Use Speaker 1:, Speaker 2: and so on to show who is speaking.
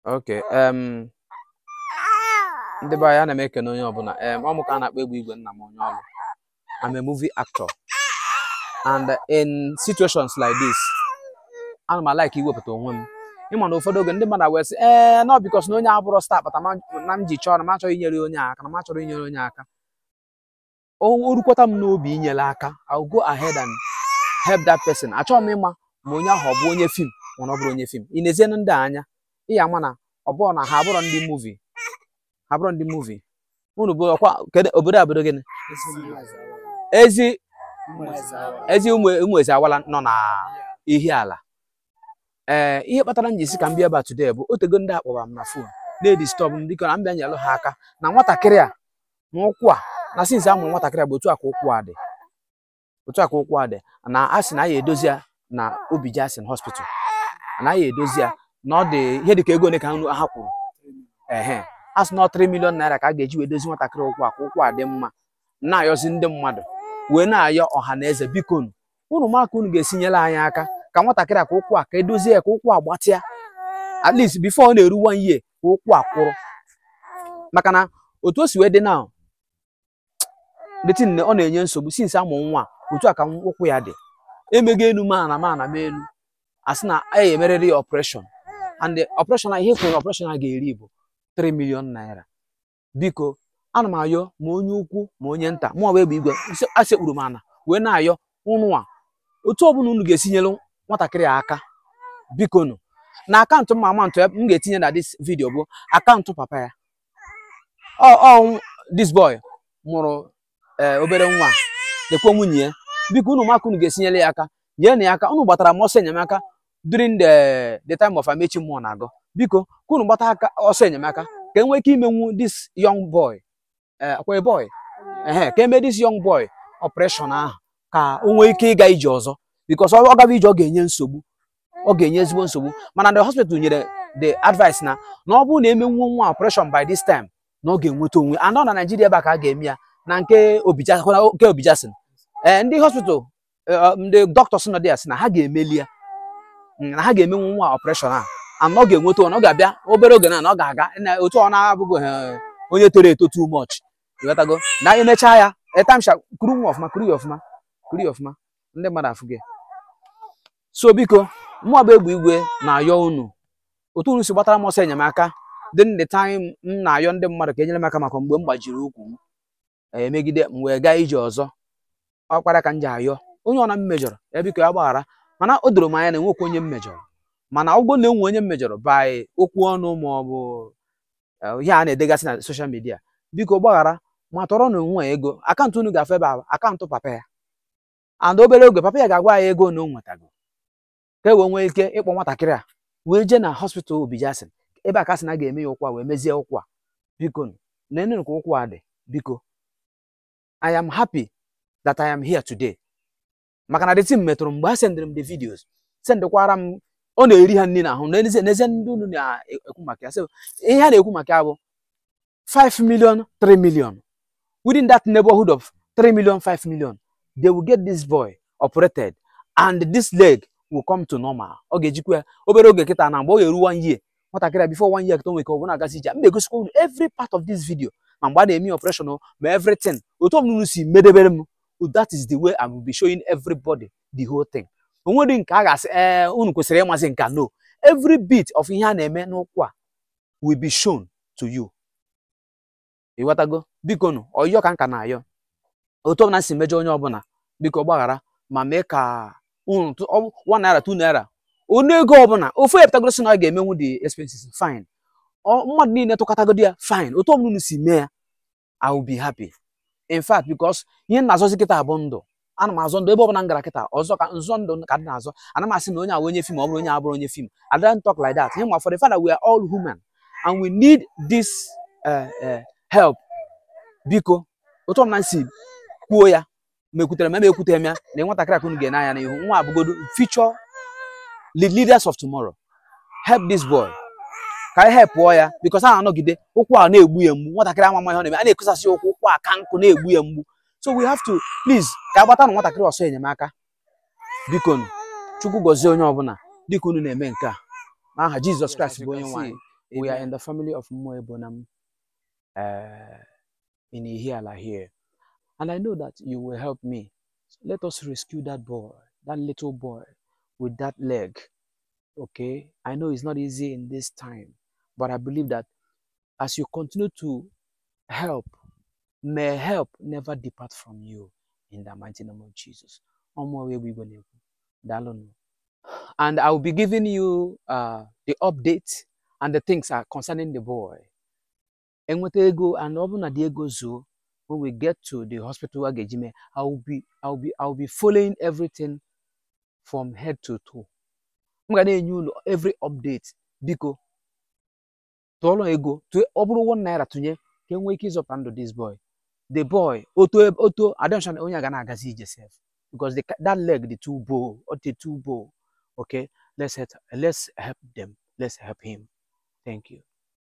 Speaker 1: Okay. Um, ndị be anyị ana m ekene onye ọbụla um, ọ mụ ka a na-akpọ egwu igwe nna m onye ọrụ I'm a movie actor and in situations like this ana m like iwepụta onwe m ịma na ụfọdụ oge ndị mmadụ wee sị ee nọ bikos na onye abụrụ star kpata na m ji chọọ na m achọghị inyere onye aka na m achọrọ inyere onye aka o o rukwata m n'obi inyere aka I'll go ahead and help that person achọghị m ịma ma onye ahụ ọ bụ onye fim mana ọ bụrụ onye fim ị na-ezienụ ndị a anya ị ya ama na ọ bụrụ na ha abụrọ ndị muvi ha abụrọ ndị muvi unu bụ ọkwa kedu obodo a obodo gịnị ezi ezi ụmụ ụmụ ezi awala nọ na ihi ala ee ihe kpatara m ji si ka m bịa ebe a today bụ otego ndị akpọrọ m na fon na-edistọb m dịka na m bịa nyelụ ha aka na nwatakịrị a na ụkwụ a na sinzi a mụrụ nwatakịrị a bụ otu a ka ụkwụ a dị otu a ka ụkwụ a dị na a sị na a ya edozi ya na obi jasin hospital na a ya edozi ya na ọ dị ihe dịka ego ole ka nru ha kwuru ehe a sị na ọ 3 million naira ka a ga-eji wee dozi nwatakịrị ụkwụ a ka ụkwụ a dị mma na-ayọzi ndị mmadụ wee na-ayọ ọha na eze biko unu unu ma ka unu ga-esi nyere anyị aka ka nwatakịrị a ka ụkwụ a ka edozie ya ka ụkwụ a gbatịa at least before ọ na-eru one year ka ụkwụ a kwụrụ maka na otu o si wee dị na detin ọ na-enye nsogbu since amụ nwa otu a ka ụkwụ ya dị emego elu mana mana m elu a sị na a ya emerịrị ya ọpreshọn and the operation a ihe kwuru operation a ga-eri bụ 3 million naira biko ana m ayọ ma onye ukwu ma onye nta mụ ọwa egbe igwe asekpuru m ana wee na-ayọ ụnụ a otu ọbụla unu ga-esi nyere nwatakịrị a aka biko nụ na akaụntụ m amantụ m ga-etinye na dis vidio bụ akaụntụ papa ya ọ ọ this boy mụrụ ee obere nwa lekwa nwunye ya biko unu maka unu ga-esinyere ya aka nyere ya aka unu gbatara m ọsọ enyemaka during the the time of amechi mmụọ na-agụ biko ka unu gbata aka ọsọ enyemaka ka e nwee ike imenwu this young boy akwa boy ehe ka eme this young boy operation ahụ ka o nwee ike ịga ije ọzọ because ọ gaba ije ọ ga-enye nsogbu ọ ga-enye ezigbo nsogbu mana the hospital nyere the advice na na ọ bụrụ na emenwuo nwa operation by this time na ọ ga-enweta onwe anọ na Naijiria ebe a ka a ga-eme ya na nke nke obijasin ee ndị hospital ndị doctors nọ dị ya sị na ha ga-emeli ya na ha ga-emenwu nwa operation a and ọ ga-enweta ọ ga-abịa obere oge na ọ ga-aga otu ọ na-abụghị onye toro eto too much ịghọtago na emechaa ya etamsha kuru nwa ọfụma kuru ya ọfụma kuru ya ọfụma ndị mmadụ afụ gị so biko mụọ bụ egbe igwe na-ayọ unu otu unu si gbatara m ọsọ enyemaka dị ndị time m na-ayọ ndị mmadụ ka enyere m aka maka mgbe m gbajiri ụkwụ m emegide m wee gaa ije ọzọ ọkpara ka m ji ayọ onye ọna m mejọrọ ya biko ya gbaghara mana o doro m anya na enwekwa onye m mejọrọ mana ọgwụ na enwe onye m mejọrọ by okwu ọnụ ma ọ bụ ihe a na-edegasị na soshal midia biko gbaghara ma tọrọ na onwe ego akaụntụ unu ga-afụ ebe a akaụntụ papa ya and obere oge papa ya ga-agwa ya ego na o nwetago ka e wee nwee ike ịkpọ nwatakịrị a wee jee na hospital obijasin ebe a ka sị na ga-eme ya ụkwụ a wee mezie ụkwụ a biko nenụ ka ụkwụ a dị biko I am happy that I am here today maka na the team metụrụ mgbe ha sendịrị m the videos sendịkwara m ọ na-eri ha nri n'ahụ n'ezie n'ezie ndị unu na-ekwu maka ya so ihe ha na-ekwu maka ya bụ 5 million 3 million within that neighborhood of 3 million 5 million they will get this boy operated and this leg will come to normal ọ ga-ejikwa ya obere oge kịta na mgbe ọ ga-eru one year nwatakịrị before one year kịta nwere ka ọ bụ na-agazi ije m na-egosikwa unu every part of this video ma mgbe a na-eme operation ma everything otu ọbụla unu si medebere m that is the way I will be showing everybody the whole thing onwere nke a ga-asị ee unu kwesịrị ịmazi nka no every bit of ihe a na-eme n'ụkwụ a will be shown to you ịghọtago biko nụ ọyọ ka nka na-ayọ otu ọbụla si mejọ onye ọbụla biko gbaghara ma mee ka unu one naira two naira onu ego ọbụla ofu epụtagoro si na ọ ga-emenwu the expenses fine mmadụ niile tụkọtagodi ya fine otu ọbụla unu si mee ya I will be happy in fact because ihe m na-azọzi kịta bụ ndụ ana m azọ ndụ ebe ọbụla m gara kịta ọzọ ka nzọ ndụ ka dị na-azọ ana m asị na onye a onye fim ọ bụrụ onye abụrụ onye fim I don't talk like that ihe ma for the fact that we are all human and we need this uh, uh, help biko otu ọbụla m si kwuo ya ma ekwutere m ma ekwutere m ya na nwatakịrị akụnụ ga-ene anya n'ihu nwa abụgodo future leaders of tomorrow help this boy ka anyị helpụọ ya because a na-anọgide ụkwụ a na-egbu ya mgbu nwatakịrị ama ihe ọ na-eme a na-ekosasị ụkwụ ụkwụ a ka nkụ na-egbu ya mgbu so we have to please ka a gbata na nwatakịrị ọsọ enyemaka biko chukwu gọzie onye ọbụla dịka unu na-eme nke a n'aha jizọs kraịst bụ onye nwanyị We are
Speaker 2: Amen.
Speaker 1: in the family of Moe Bonham uh, in Ihiala here. And I know that you will help me. So let us rescue that boy, that little boy with that leg. Okay? I know it's not easy in this time, but I believe that as you continue to help, may help never depart from you in the mighty name of Jesus. Ọmụ wee bụ Igbo na-ekwu. Daalụnụ. And I will be giving you uh, the update and the things are concerning the boy. Enweta ego and ọ bụrụ na dị ego zuo, when we get to the hospital a ga-eji mee, I will be I will be I will be following everything from head to toe. M ga na-enye unu every update biko tụọrọ ego tụọ ọ bụrụ one naira tụnye ka e nwee ike ịzọpụta ndụ this boy the boy oto oto adọshan onye a ga na-agazi ije sef because the, that leg dị too bow ọ dị too bow okay let's help, let's help them let's help him thank you